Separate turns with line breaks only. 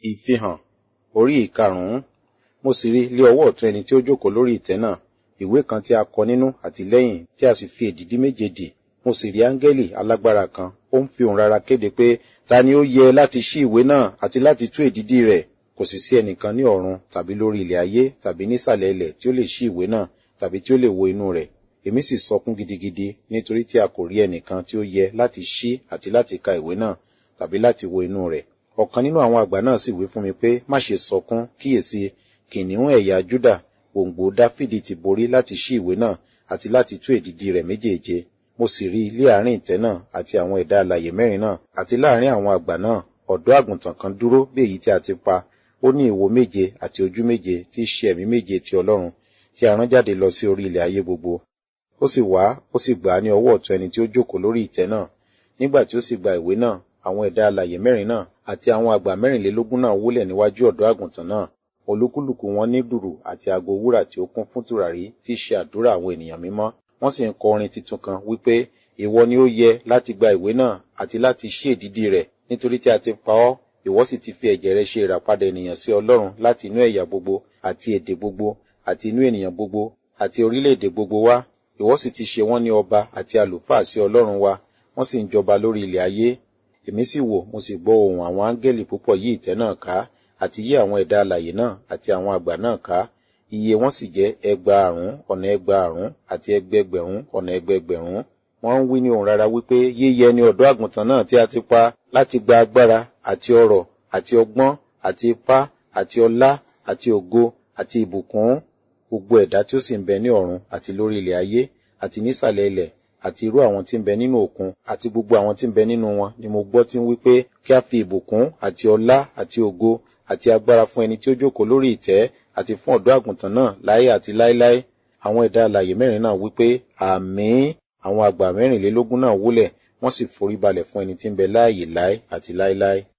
ìfihàn orí ìkarùn-ún mo sì rí lé ọwọ́ ọ̀tún ẹni tí ó jókòó lórí ìtẹ́ náà ìwé kan tí a kọ nínú àti lẹ́yìn tí a sì fi èdìdí méje dì mo sì rí áńgẹ́lì alágbára kan ó ń fi òun rara kéde pé ta ni ó yẹ láti ṣí ìwé náà àti láti tú èdìdí rẹ̀ kò sì sí ẹnìkan ní ọ̀run tàbí lórí ilẹ̀ ayé tàbí nísàlẹ̀ ilẹ̀ tí ó lè ṣí ìwé náà tàbí tí ó lè wo inú rẹ̀ èmi sì sọkún gidigidi nítorí tí a kò rí ẹnìkan tí ó yẹ láti ṣí àti láti ka ìwé náà tàbí láti wo inú rẹ̀ ọ̀kan nínú àwọn àgbà náà sì wí fún mi pé má ṣe sọkún kíyèsí kìnìún ẹ̀yà júdà gbòǹgbò dáfídì ti borí láti ṣí ìwé náà àti láti tú èdìdí rẹ̀ méjèèje mo sì rí ilé àárín ìtẹ́ náà àti àwọn ẹ̀dá alàyè mẹ́rin náà àti láàárín àwọn àgbà náà ọ̀dọ́ àgùntàn kan dúró bí èyí tí a ti pa ó ní ìwo méje àti ojú méje tí í ṣe ẹ̀mí méje ti ọlọ́run tí a rán jáde lọ sí orí ilẹ̀ ayé gbogbo ó sì wá ó sì gbà á ní ọwọ́ ọ̀tún ẹni tí ó jókòó lórí ìtẹ́ náà nígbà tí ó sì gba ìwé náà àwọn ẹ̀dá alàyè mẹ́rin náà àti àwọn àgbà mẹ́rìnlélógún náà wólẹ̀ níwájú ọ̀dọ́ àgùntàn náà olúkúlùkù wọn ní dùrù àti aago wúrà tí ó kún fún tùràrí tí í ṣe àdúrà àwọn ènìyàn mímọ́ wọ́n sì ń kọ orin tuntun kan wípé ìwọ ni ó yẹ láti gba ìwé náà àti láti ṣí èdìdí rẹ̀ nítorí tí a ti pa ọ́ ìwọ sì ti fi ẹ̀jẹ̀ rẹ̀ ṣe ìràpadà ènìyàn sí ọlọ́run láti inú ẹ̀yà gbogbo àti èdè gbogbo àti inú ènìyàn gbogbo àti orílẹ̀-èdè gbogbo wá ìwọ sì ti ṣe wọ́n ní ọba àti àlùfáà sí ọlọ́run wa wọ́n sì ń jọba lórí ilẹ̀ ayé èmi sì wò mo sì gbọ́ ohùn àwọn áńgẹ́lì púpọ̀ yí ìtẹ́ náà ká àti yí àwọn ẹ̀dá alàyè náà àti àwọn àgbà náà ká iye wọn sì jẹ́ ẹgbàárún ọ̀nà ẹgbàárún àti ẹgbẹgbẹ̀rún ọ̀nà ẹgbẹgbẹ̀rún wọ́n ń wí ní ohùn rara wípé yíyẹ ni ọ̀dọ́ àgùntàn náà tí a ti pa láti gba agbára àti ọrọ̀ àti ọgbọ́n àti ipá àti ọlá àti ògo àti ìbùkún gbogbo ẹ̀dá tí ó sì ń bẹ ní ọ̀run àti lórí ilẹ̀ ayé àti nísàlẹ̀ ilẹ̀ àti irú àwọn tí ń bẹ nínú òkun àti gbogbo àwọn tí ń bẹ nínú wọn ni mo gbọ́ tí ń wí pé kí a fi ìbùkún àti ọlá àti ògo àti agbára fún ẹni tí ó jókòó lórí ìtẹ́ àti fún ọ̀dọ́ àgùntàn náà láé àti láéláé àwọn ẹ̀dá alàyè mẹ́rin náà wí pé àmín àwọn àgbà mẹ́rìnlélógún náà wólẹ̀ wọ́n sì forí balẹ̀ fún ẹni tí ń bẹ láàyè láé àti láéláé